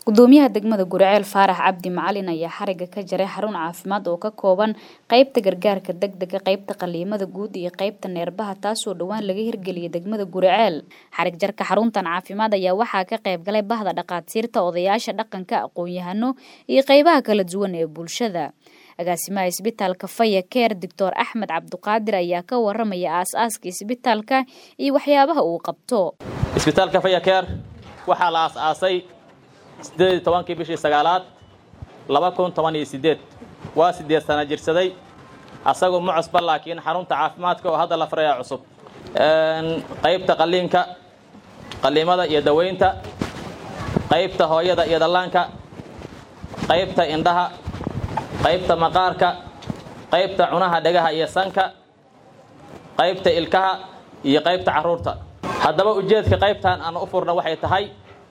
gudoomiyaha degmada guriceel faarax cabdi macalin ayaa xariga ka jaray xarun caafimaad oo ka kooban qeybta gargaarka degdega qeybta qaliimada guud iyo qeybta neerbaha taasoo dhowaan laga hirgeliyay degmada guriceel xarig jarka xaruntan caafimaad ayaa waxaa ka qayb galay bahda dhaqaatiirta odayaasha dhaqanka aqoon-yahano iyo qeybaha kala duwan ee bulshada agaasimaha isbitaalka faya keer doctor axmed cabduqaadir ayaa ka waramaya aas-aaska isbitaalka iyo waxyaabaha uu qabto isbitaalka faya keer waxaa la aas-aasay siddeed iyo tobankii bishii sagaalaad laba kun toban iyo siddeed waa siddeed sana jirsaday asagoo ma cusba laakiin xarunta caafimaadka oo hadda la farayaa cusub qaybta qalliinka qalliimada iyo daweynta qaybta hooyada iyo dhallaanka qaybta indhaha qaybta maqaarka qaybta cunaha dhegaha iyo sanka qaybta ilkaha iyo qaybta carruurta haddaba ujeedka qaybtan aan u furna waxay tahay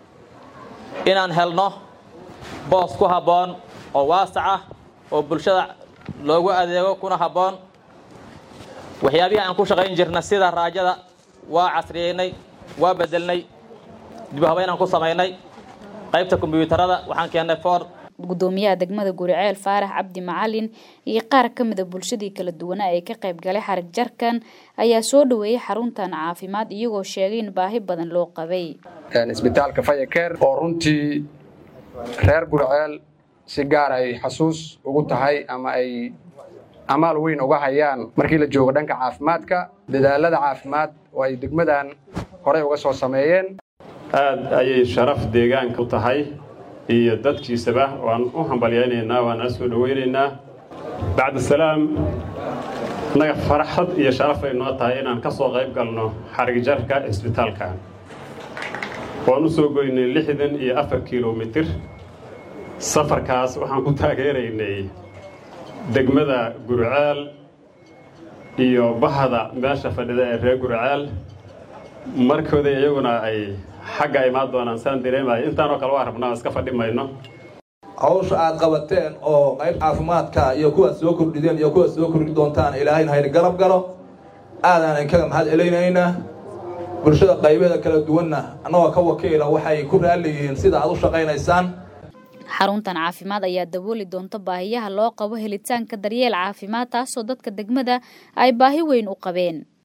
inaan helno boos ku habboon oo waasac ah oo bulshada loogu adeego kuna habboon waxyaabihii aan ku shaqayn jirna sida raajada waa casriyeynay waa bedelnay dib habeynaan ku samaynay qaybta kombyuutarada waxaan keennay ford gudoomiyaha degmada guriceel faarax cabdi macalin iyo qaar ka mida bulshadii kala duwanaa ee ka qayb galay xarig jarkan ayaa soo dhaweeyay xaruntan caafimaad iyagoo sheegay in baahi badan loo qabay isbitaalka fayakeer oo runtii reer guriceel si gaar ay xasuus ugu tahay ama ay amaal weyn uga hayaan markii la joogo dhanka caafimaadka dadaalada caafimaad oo ay degmadan horey uga soo sameeyeen aad ayay sharaf deegaanka u tahay iyo dadkiisaba waan u hambalyaynaynaa waana soo dhowaynaynaa bacda salaam innaga farxad iyo sharaf ay noo tahay inaan ka soo qayb galno xarigjarka isbitaalka waan u soo goynay lixdan iyo afar kilomitir safarkaas waxaan ku taageeraynay degmada guriceel iyo bahda meesha fadhida ee reer guriceel markooda iyaguna ay xagga imaan doonaan saan dareemaya intaanoo kale waa rabnaa iska fadhi mayno hawsha aad qabateen oo qayb caafimaadka iyo kuwaad soo kordhideen iyo kuwaad soo kordhi doontaan ilaahayna hayr garab galo aadaan inkaga mahad celaynaynaa bulshada qaybeeda kala duwanna annagoo ka wakiila waxay ku raalli yihiin sida aad u shaqaynaysaan xaruntan caafimaad ayaa dabooli doonta baahiyaha loo qabo helitaanka daryeel caafimaad taasoo dadka degmada ay baahi weyn u qabeen